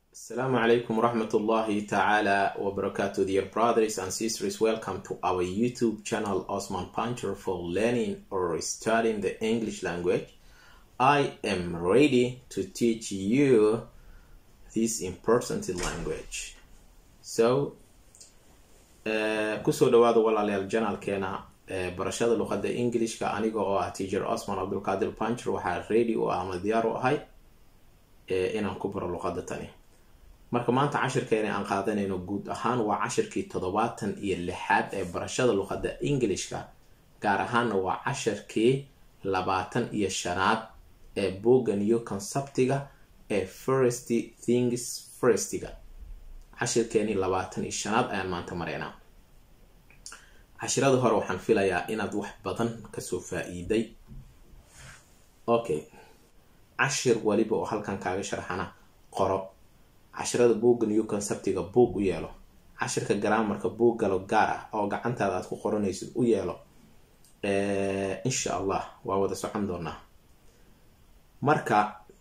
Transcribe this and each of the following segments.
Assalamu alaikum warahmatullahi ta'ala wabarakatuh dear brothers and sisters welcome to our YouTube channel Osman Puncher for learning or studying the English language I am ready to teach you this important language so uh, kusoo dhawaada walaalayaal janalkeena uh, barashada luqadda englishka aniga oo ah teacher Osman Abdulqadir Puncher waxaa ready u ah ama diyaar u ahay uh, inaan ku baro luqadda tani marka maanta cashirkeena aan qaadanayno guud ahaan waa cashirkii toddobaatan iyo lixaad ee barashada luqadda englishka gaar ahaanna waa cashirkii labaatan iyo shanaad ee booga new conceptiga ee first things firstiga cashirkeenii labaatan iyo shanaad ayaan maanta maraynaa cashirada hore waxaan filayaa inaad wax badan kasoo faa-iiday okay cashir waliba oo halkan kaaga sharxana qoro cashirada buugga new conceptiga buug u yeelo cashirka garaamarka buug galo gaar ah oo gacantaada aad ku qoranaysid u yeelo insha allah waa wada socon doonaa marka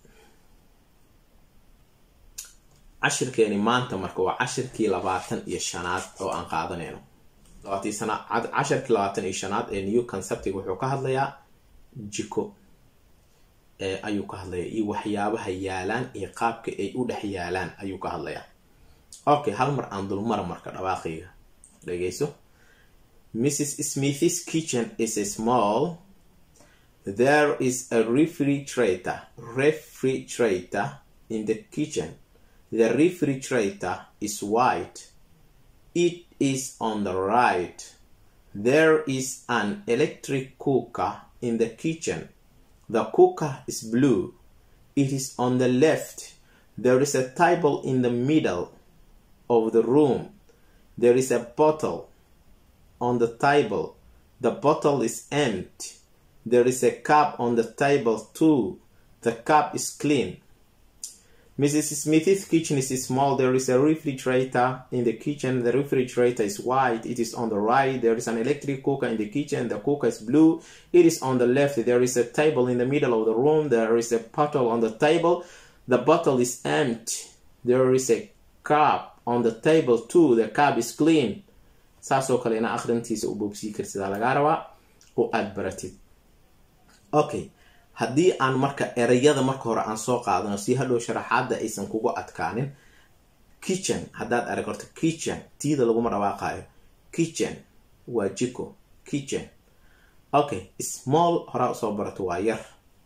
cashirkeeni maanta marka waa cashirkii labaatan iyo shanaad oo aan qaadanayno cashirkii labaatan iyo shanaad ee new conceptiga wuxuu ka hadlayaa jiko ayuu ka hadlayaa iyo waxyaabaha yaalaan iyo qaabka ay u dhex yaalaan ayuu ka hadlayaa okay hal mar aan dulmara marka dhawaaqayga dhegeyso mrs smith's kitchen is small there is a refrigerator refrigerator in the kitchen the refrigerator is white it is on the right there is an electric cooker in the kitchen The cooker is blue. It is on the left. There is a table in the middle of the room. There is a bottle on the table. The bottle is empty. There is a cup on the table too. The cup is clean. Mrs. Smith's kitchen is small. There is a refrigerator in the kitchen. The refrigerator is white. It is on the right. There is an electric cooker in the kitchen. The cooker is blue. It is on the left. There is a table in the middle of the room. There is a bottle on the table. The bottle is empty. There is a cup on the table too. The cup is clean. saasoo kale ina akhrintiisa u boobsii karsidaa lagaa rabaa oo aada baratid okay haddii aan marka erayada marka hore aan soo qaadano si hadhow sharaxaada aysan kugu adkaanin kitchen haddaad arag horto kitchen tiida laguma dhawaaqaayo kitchen waa jiko kitchen okay small horaa usoo barato waa yar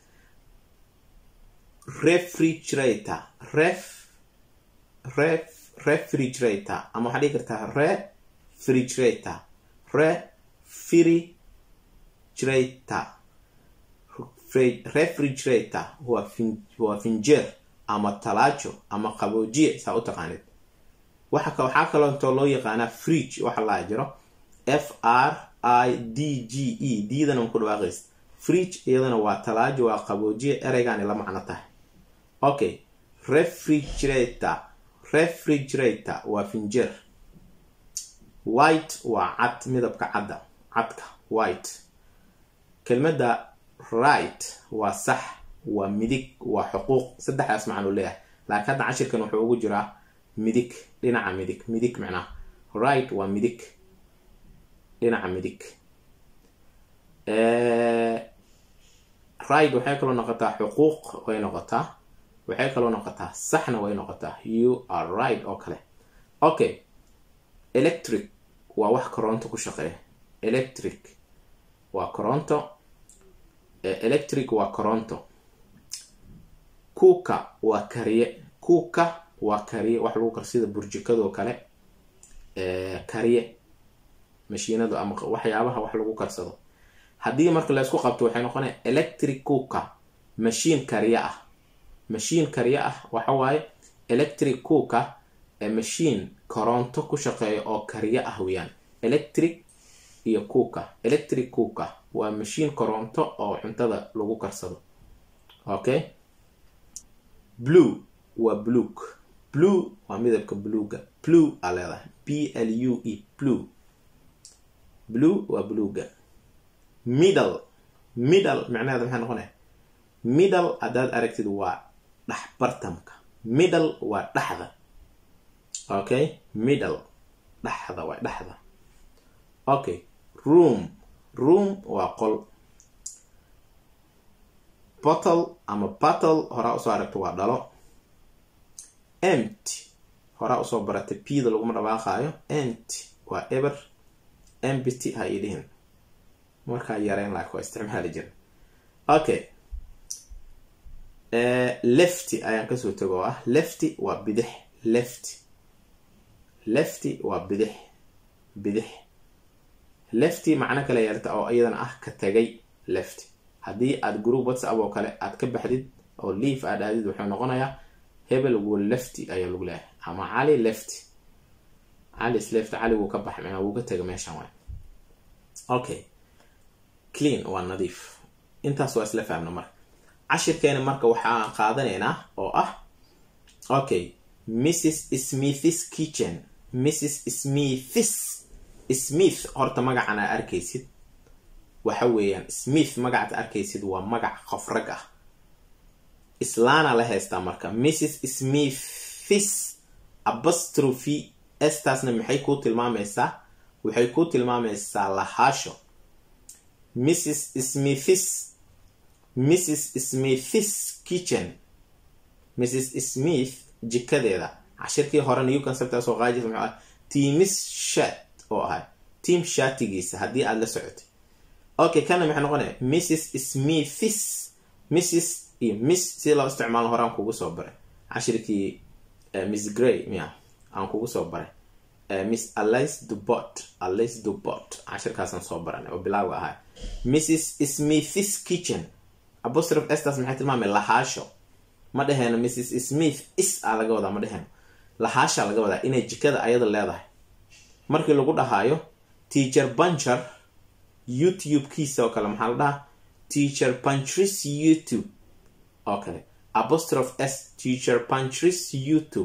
refrigerator ref ref refrigerator ama waxaa dhigi kartaa refrigerator refrigerator refrigerator waa finjeer ama talaajo ama qaboojiye saa u taqaanid waxaa kaloo intoo loo yaqaanaa fridge waxa laa jiro f r i d g e diidana ku dhawaaqays fridge iyadana waa talaajo waa qaboojiye ereygaani la macno tahay okay refrigerator refrigerator waa finjeer white waa cad midabka cadda cadka white kelmadda right waa sax waa midig waa xuquuq saddexdaas macnuu leeyahay laakiin hadda cashirkan wuxuu ugu jiraa midig dhinaca midig midig macnaha right waa midig dhinaca midig right waxay kaloo noqotaa xuquuq way noqotaa waxay kaloo noqotaa saxna way noqotaa you are right oo kale okay electric waa wax koronto ku shaqeeya electric waa koronto electric waa koronto kuuka waa kariye kuuka waa kariye wax lagu kar sida burjikadoo kale kariye mashiinadu ama waxyaabaha wax lagu karsado haddii marka laysku qabto waxay noqonaya electric kuuka mashiin kariye ah mashiin kariye ah waxa waaye electric kuuka mashiin koronto ku shaqeeya oo kariye ah weyaan electric iyo kuuka electric kuuka waa mashiin koronto oo cuntada lagu karsado okay blue waa blueg blue waa midabka bluega blue aa leedahay b l u e blue blue waa bluega middle middle macnaheeda maxay noqonaya middle haddaad aragtid waa dhexbartamka middle waa dhexda okay middle dhexda waa dhexda okay room room waa qol bottle ama battle horaa usoo aragta waa dhalo empty horaa usoo baratay pda laguma dhawaaqaayo empty waa eber empty ha ii dhihin markaa yareen laak waa isticmaali jira okay lefty ayaan kasoo tego oo ah lefty waa bidix lefty lefty waa bidix bidix lefty macno kale yeelta oo iyadana ah ka tegay lefty haddii aad group whatsapp oo kale aad ka baxdid oo leaf aad aadid wuxuu noqonayaa hebel wo lefty ayaa lagu leeyahay ama cali lefty calis lefty cali wuu ka baxay wuu ka tegay meeshan waay okay clean waa nadiif intaas waa isla fahmna marka cashirkeena marka waxaan qaadanaynaa oo ah okay mrs smiths kitchen mrs smiths smith horta magacan aa arkaysid waxa weeyaan smith magacaad arkaysid waa magac qof rag ah islaana la haystaa marka mrs smiths abastrophy estaasna maxay kuu tilmaamaysaa waxay kuu tilmaamaysaa lahaasho mrs smiths mrs smiths kitchen mrs smith jikadeeda cashirkii hore new concept soo qaajis muxuu ah timis shat oo ahay tiam shatigiisa haddii aada la socotay okay kana maxay noqonaya mrs smiths mrs iyo miss si loo isticmaalo horaan kugu soo baray cashirkii miss gray miya aan kugu soo baray miss alice dubot alice dubot cashirkaasaan soo baranay oo bilaaga ahay mrs smiths kitchen abostrof estas maxay tilmaamay lahaasho ma dhaheeno mrs smith is a laga wadaa ma dhaheeno lahaasha laga wadaa inay jikada ayada leedahay markii lagu dhahaayo teacher buncher youtube-kiisa oo kale maxaa la dhahaa teacher punchris youtube oo kale apostroph s teacher punchris youtube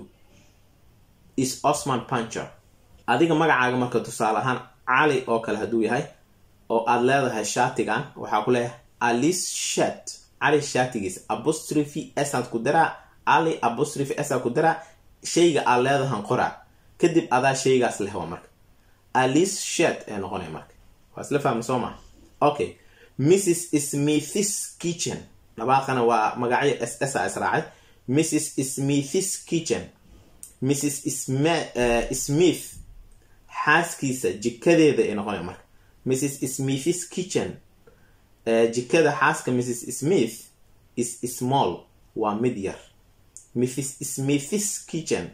is osman puncher adiga magacaaga marka tusaale ahaan cali oo kale hadduu yahay oo aada leedahay shaatigan waxaa ku leeyahay alice shat cali shaatigiisa apostrophe saad ku daraa cali apostrophe saa ku daraa shayga aad leedahan qoraa kadib adaa shaygaas leh waa marka alice shat ee noqonaya marka waa isla fahma soo maa okay mrs smiths kitchen dhabaaqana waa magacyo s s a israacay mrs smiths kitchen mrs smith xaaskiisa jikadeeda ay noqonaya marka mrs smiths kitchen jikada xaaska mrs smith is small waa mid yar mrs smiths kitchen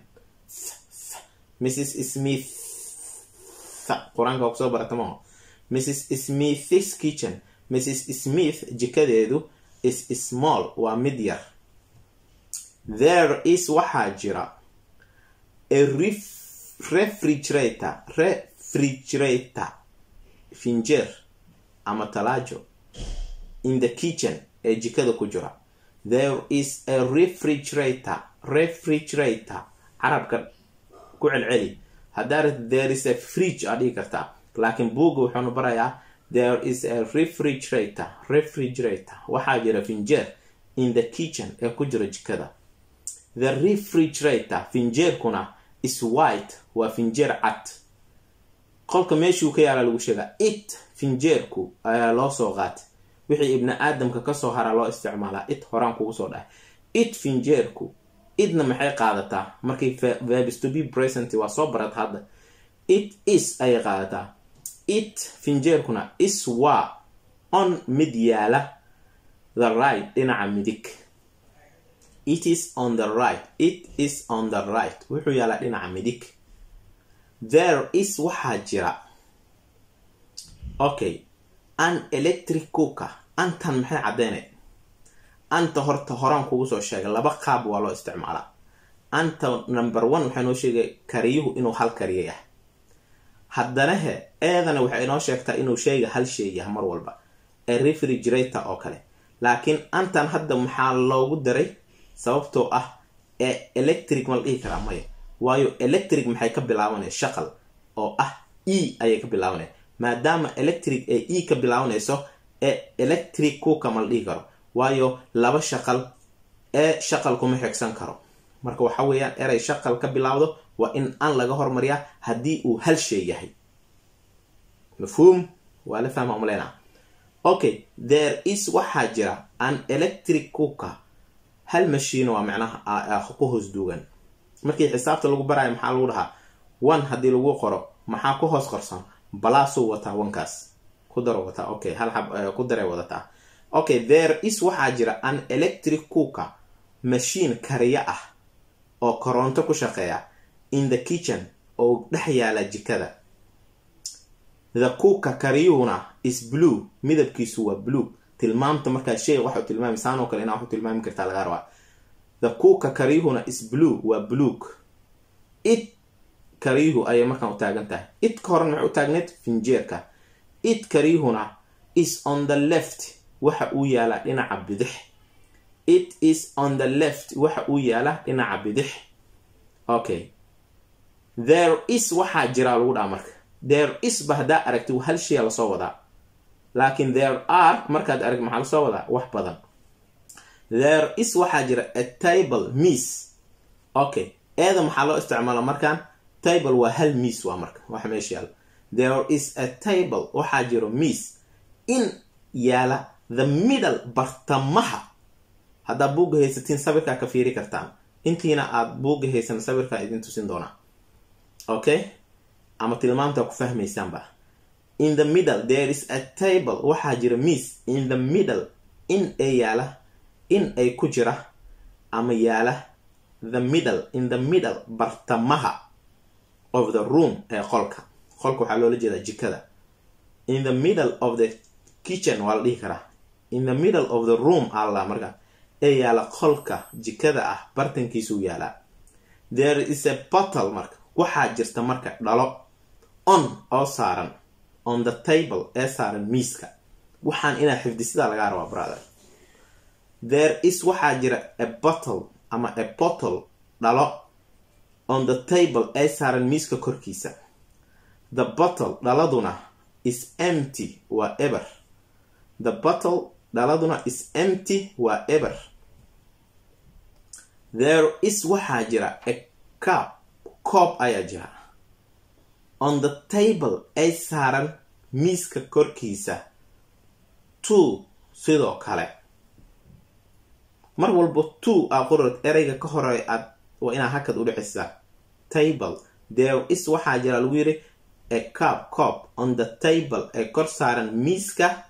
mrs smith qur-aanka waa kusoo barata maho mrs smiths kitchen mrs smith jikadeedu is small waa mid yar there is waxaa jira a refrigerator refrigerator finjeer ama talaajo in the kitchen ee jikada ku jira there is a refrigerator refrigerator carabka ku celceli haddaa there is a fridge aa dhigi kartaa laakiin buugga wuxuunu barayaa there is a refrigerator refrigerator waxaa jira finjeer in the kitchen ee ku jira jikada the refrigerator finjeerkuna is white waa finjeer cad qolka meeshuu ka yaala lagu sheegaa it finjeerku ayaa loo soo qaatay wixii ibni aadamka kasoo haraa loo isticmaalaa it horaan kugu soo dhahay it finjeerku idna maxay qaadataa markay verbs to be present waa soo barat hadda it is ayay qaadataa it finjeerkuna is waa on mid yaala the right dhinaca midig it is on the right it is on the right wuxuu yaalaa dhinaca midig there is waxaa jira okay an electric cooker antan maxay caddeynay anta horta horaan kugu soo sheegay laba qaab waa loo isticmaalaa anta number one waxaa inoo sheegay kariyuhu inuu hal kariyo yahay haddana he eedana waxay inoo sheegtaa inuu sheega hal shay yahay mar walba ee refrigerator oo kale laakiin antan hadda maxaa loogu daray sababtoo ah ee electric ma la dhihi karaa maya waayo electric maxay ka bilaabanaya shaqal oo ah e ayay ka bilaabanaya maadaama electric ee e ka bilaabanayso ee electric cooker ma la dhihi karo waayo laba shaqal ee shaqal kuma xigsan karo marka waxa weeyaan eray shaqal ka bilaawdo waa in an laga hormariyaa haddii uu hal shay yahay mafhuum waa la fahma umaleynaa okay there is waxaa jira an electric cooker hal mashiin waa macnaha ku hoos duugan markii xisaabta lagu baraayo maxaa lagu dhahaa one haddii lagu qoro maxaa ku hoos qorsan balaasuu wataa wankaas ku daro wataa okay hal xab ku daray wadataa okay there is waxaa jira an electric cooker mashiin kariya ah oo koronto ku shaqeeya in the kitchen oo dhex yaala jikada the cooker kariyuhuna is blue midabkiisu waa blue tilmaamta markaa shay waxu tilmaami saanoo kale inaa waxu tilmaami kartaa laga rabaa the cooker kariyuhuna is blue waa blueg it kariyuhu ayay markaan u taagan tahay it ka horan maxay u taagneed finjeerka it kariyuhuna is on the left waxa uu yaalaa dhinaca bidix it is on the left waxa uu yaalaa dhinaca bidix okay there is waxaa jiraa lagu dhaha marka there is ba haddaa aragti hal shaya lasoo wadaa laakiin there are markaad arag maxaa lasoo wadaa wax badan there is waxaa jira a table miss okay eeda maxaa loo isticmaala markaan table waa hal miss waa marka waxa meesha yaala there is a table waxaa jiro miss in yaala the middle bartamaha haddaad buugga haysatiin sawirkaa ka fiiri kartaan intiina aad buugga haysan sawirkaa idin tusin doonaa okay ama tilmaamtaa ku fahmaysaanba in the middle there is a table waxaa jira miss in the middle in ay yaala in ay ku jira ama yaala the middle in the middle bartamaha of the room ee qolka qolka waxaa loola jeedaa jikada in the middle of the kitchen waa la dhihi karaa in the middle of the room alla marka ee yaala qolka jikada ah bartankiisuu yaalaa there is a bottle marka waxaa jirta marka dhalo on oo saaran on the table ee saaran miiska waxaan inaa xifdisidaa lagaa rabaa brother there is waxaa jira a bottle ama a bottle dhalo on the table ee saaran miiska korkiisa the bottle dhaladuna is empty waa eber the bottle dhaladuna is empty waa eber there is waxaa jira a cup coob ayaa jira on the table ay saaran miiska korkiisa two sidoo kale mar walba two aa qorod ereyga ka hore aad waa inaa hakad u dhicisaa table there is waxaa jira lagu yiri a cup coob on the table ee kor saaran miiska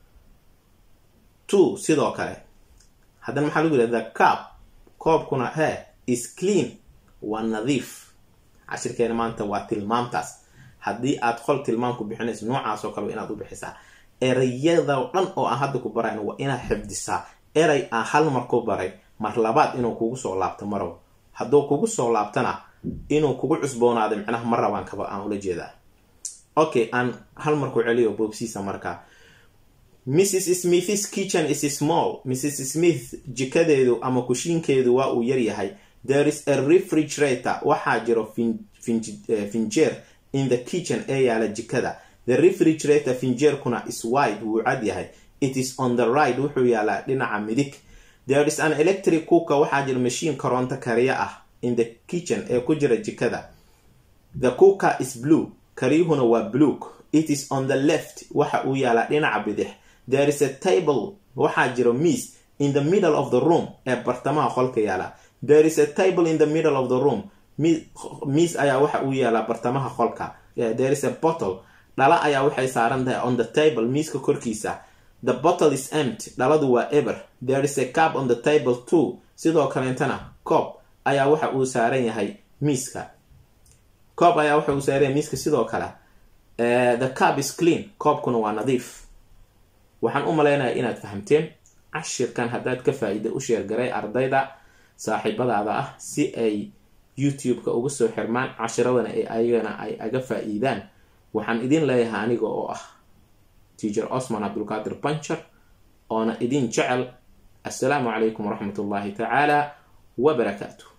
two sidoo kale haddana maxaa lagu yiri the cup koobkuna he is clean waa nadiif cashirkeena maanta waa tilmaamtaas haddii aad qol tilmaam ku bixinayso noocaas oo kale inaad u bixisaa ereyada dhan oo aan hadda ku barayn waa inaad xifdisaa erey aan hal mar ku baray mar labaad inuu kugu soo laabto marow hadduu kugu soo laabtana inuu kugu cusboonaaday micnaha mar rabaan kaba aan ula jeedaa okay aan hal mar ku celiyo boobsiisa markaa mrs smiths kitchen is small mrs smith jikadeedu ama kushiinkeedu waa uu yaryahay there is a refrigerator waxaa jiro finjeer in the kitchen ee yaala jikada the refrigerator finjeerkuna is wide wuu cad yahay it is on the right wuxuu yaalaa dhinaca midig there is an electric cooker waxaa jira mashiin koronto kariya ah in the kitchen ee ku jira jikada the cooker is blue kariyuhuna waa blueg it is on the left waxa uu yaalaa dhinaca bidix there is a table waxaa jiro miss in the middle of the room ee bartamaha qolka yaala there is a table in the middle of the room miss ayaa waxa uu yaalaa bartamaha qolka there is a bottle dhala ayaa waxay saaran tahay on the table miiska korkiisa the bottle is empty dhaladu waa eber there is a cup on the table too sidoo kaleentana coob ayaa waxa uu saaran yahay miiska coob ayaa waxa uu saaran yahay miiska sidoo kale the cup is clean koobkuna waa nadiif waxaan u malaynayaa inaad fahamteen cashirkan haddaad ka faa-iida u sheergaray ardayda saaxiibadaada ah si ay youtube-ka uga soo xirmaan cashiradana ee ayagana ay aga faa-iidaan waxaan idin leeyahay aniga oo ah teacher osman cabdulqaadir bancher oona idin jecel assalaamu calaykum waraxmat ullaahi tacaala wabarakaatu